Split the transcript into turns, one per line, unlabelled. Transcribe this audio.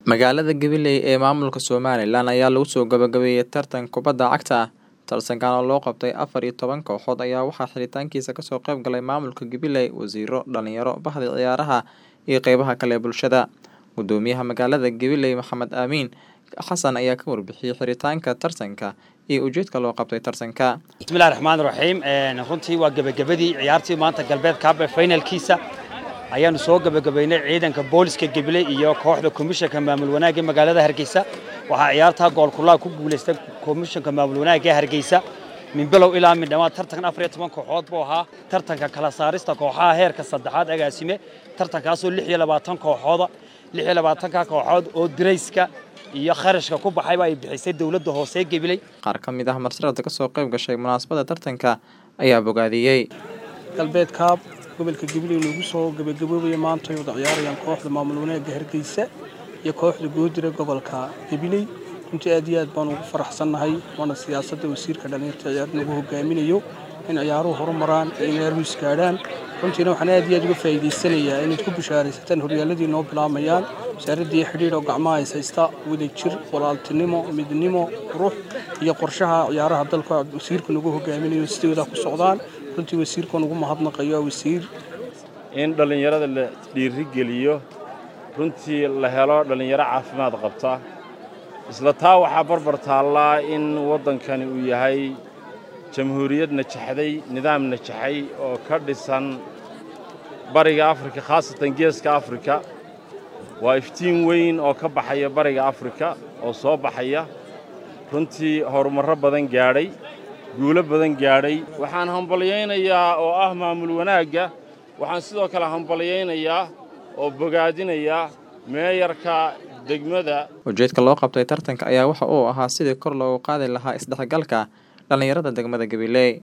Magaalada Gabiley ee maamulka Somalilan ayaa lagu soo gabagabeeyay tartan kubadda cagta ah. Tartankan oo loo qabtay afar iyo toban kooxood ayaa waxaa xiritaankiisa kasoo qayb galay maamulka Gabiley, wasiiro, dhalinyaro, bahda ciyaaraha iyo qeybaha kale ee bulshada. Gudoomiyaha magaalada Gabiley Maxamed Amiin Xasan ayaa ka warbixiyay xiritaanka tartanka iyo ujeedka loo qabtay tartanka.
bismillahi raxmaan raxiim runtii waa gebagabadii ciyaartii maanta galbeed kaabe finalkiisa ayaanu soo gebagabaynay ciidanka booliska gabiley iyo kooxda komishanka maamul wanaagga magaalada hargeysa waxaa ciyaartaa goolkulaha ku guuleystay komishanka maamul wanaagga hargeysa min bilow ilaa min dhammaad tartankan afar iyo toban kooxood buu ahaa tartanka kala saarista kooxaha heerka saddexaad agaasime tartankaasoo lix iyo labaatan kooxooda lix iyo labaatanka kooxood oo dirayska iyo kharashka ku baxayba ay bixisay dowladda hoose gabiley
Qaar ka mid ah martirada kasoo qayb gashay munaasabadda tartanka ayaa bogaadiyey.
galbeed kaab gobolka gabiley lagu soo gabagaboobaya maanta ay wada ciyaarayaan kooxda maamul wanaagga hargeysa iyo kooxda goodira gobolka gabiley runtii aad iyo aad baan ugu faraxsannahay waana siyaasadda wasiirka dhallinyarta ciyaar nagu hogaaminayo in ciyaaruhu horumaraan in ciyaaruhu isgaadhaan runtiina waxaan aad iyo aad uga faa'iidaysanayaa inaad ku bishaaraysataan horyaaladii noo bilaamayaan wasaaraddii xidhiidh oo gacmaha is haysta wadajir walaaltinimo midnimo qurux iyo qorshaha ciyaaraha dalka wasiirka nagu hogaaminayo sidooda ku socdaan runtii wasiirkan ugu mahadnaqayo waa wasiir
in dhallinyarada la dhiirigeliyo runtii la helo dhallinyaro caafimaad qabta isla taa waxaa barbar taallaa in waddankani uu yahay jamhuuriyad najaxday nidaam najaxay oo ka dhisan bariga afrika khaasatan geeska afrika waa iftiin weyn oo ka baxaya bariga afrika oo soo baxaya runtii horumarro badan gaadhay guulo badan gaadhay waxaan hambalyaynayaa oo ah maamul wanaagga waxaan sidoo kale hambalyaynayaa oo bogaadinayaa meeyarka degmada
Ujeedka loo qabtay tartanka ayaa waxa uu ahaa sidii kor loogu qaadi lahaa isdhexgalka dhalinyarada degmada Gabiley.